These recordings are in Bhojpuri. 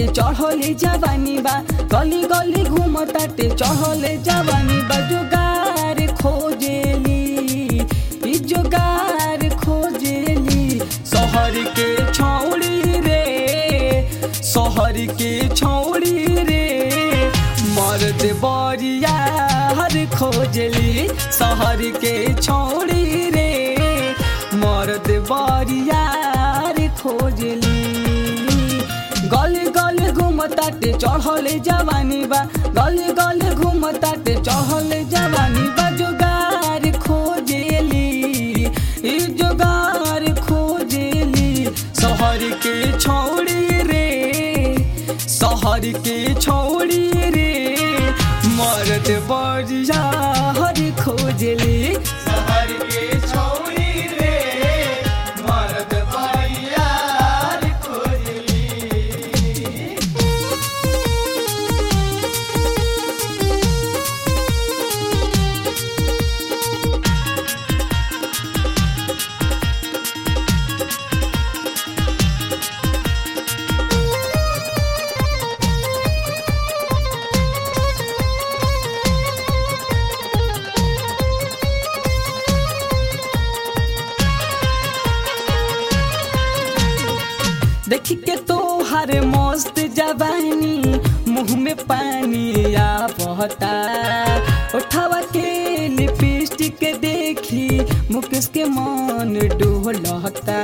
चढ़ले जवानी बा गली गली घूमताटे चढ़ले जवानी बा जोगार खोजेली ई जोगार खोजेली शहर के छौड़ी रे शहर के छौड़ी रे मर्द बरिया हर खोजली शहर के छौड़ी रे मर्द बरिया रे खोजली गली गली घूमताटे चढ़ले जवानी बा गली गली घूमताटे चढ़ले जवानी बा जोगार खोजेली ई जोगार खोजेली शहर के छौड़ी रे शहर के छौड़ी रे मर्द बरिया हर खोजली शहर के छौड़ी रे मर्द बरिया हर खोजली देखी के तोहर मस्त जवानी मुंह में पानी आ बहता उठावा के लिपस्टिक देखी मुकेश के मन डोलता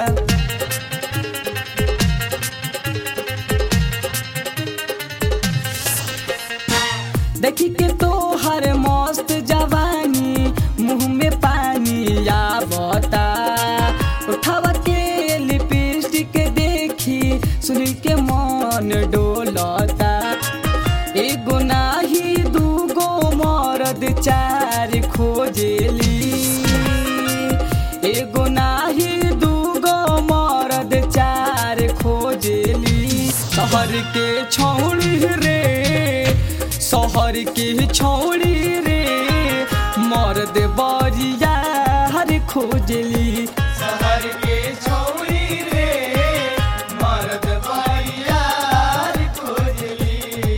देखी के तोहर मस्त जवानी मुंह में पानी आवता उठावा के लिपस्टिक देखी सुन के मन डोलता एगो नाही दूगो मरद चार खोजेली एगो नाही दूगो मरद चार खोजेली शहर के छौड़ी रे शहर के छौड़ी रे मर्द बरिया हर खोजली शहर के छौड़ी रे मर्द बरिया हर खोजली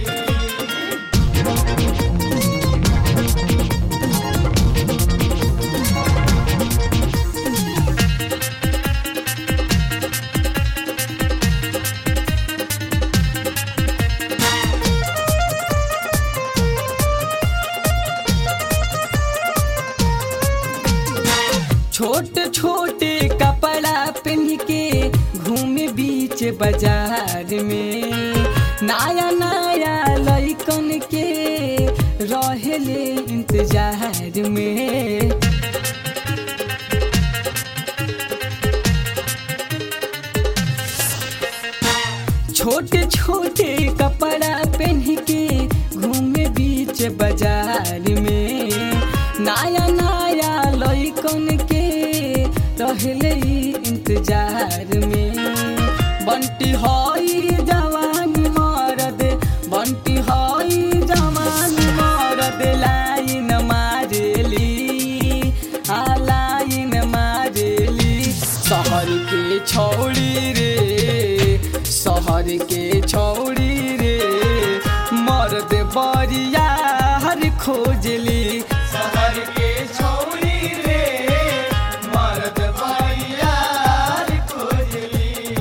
छोटे छोटे कपड़ा पहन के घूमे बीच बाजार में नया नया लइकन के रहेले इंतजार में छोटे छोटे कपड़ा पहन के घूमे बीच बाजार में नया नया लइकन के रहले ई इंतजार में बंटी हई जवान मरद बंटी हई जवान मरद लाइन मारेली आ लाइन मारेली शहर के छौड़ी रे शहर के छौड़ी रे मर्द बरिया हर खोजली शहर के छौड़ी रे मर्द बरिया हर खोजली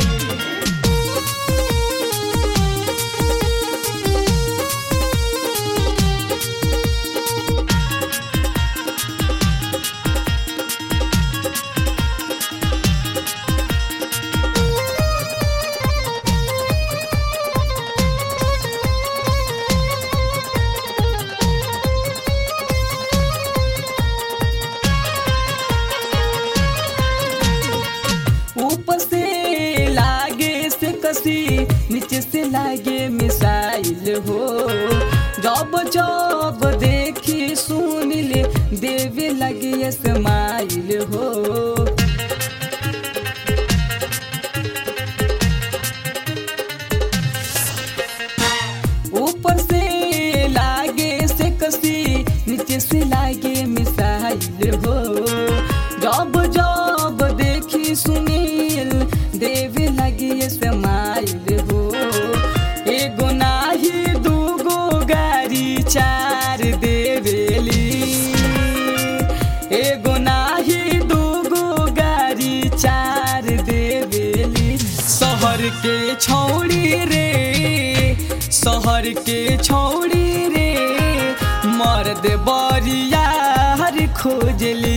ऊपर से लागे से कसी नीचे से लागे मिसाइल हो जब जब देखी सुन ले देवे लगे स्माइल हो ऊपर से लागे से कसी नीचे से लागे मिसाइल हो जब जब देखी सुनील देवे लगी स्माइल हो चार देवेली एगो नाही दूगो गाड़ी चार देवेली शहर के छौड़ी रे शहर के छौड़ी रे मर्द बरियार खोजली